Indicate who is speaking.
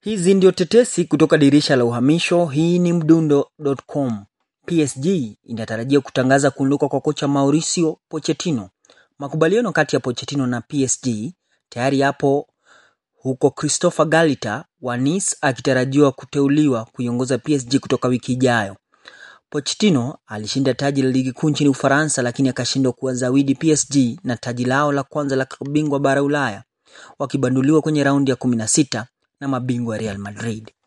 Speaker 1: Hizi ndio tetesi kutoka dirisha la uhamisho. Hii ni mdundo.com. PSG inatarajia kutangaza kuondoka kwa kocha Mauricio Pochettino. Makubaliano kati ya Pochettino na PSG tayari yapo huko Christopher Galita wa Nice akitarajiwa kuteuliwa kuiongoza PSG kutoka wiki ijayo. Pochettino alishinda taji la ligi kuu nchini Ufaransa lakini akashindwa kuwazawidi PSG na taji lao la kwanza la bingwa bara Ulaya wakibanduliwa kwenye raundi ya 16 na mabingwa Real Madrid.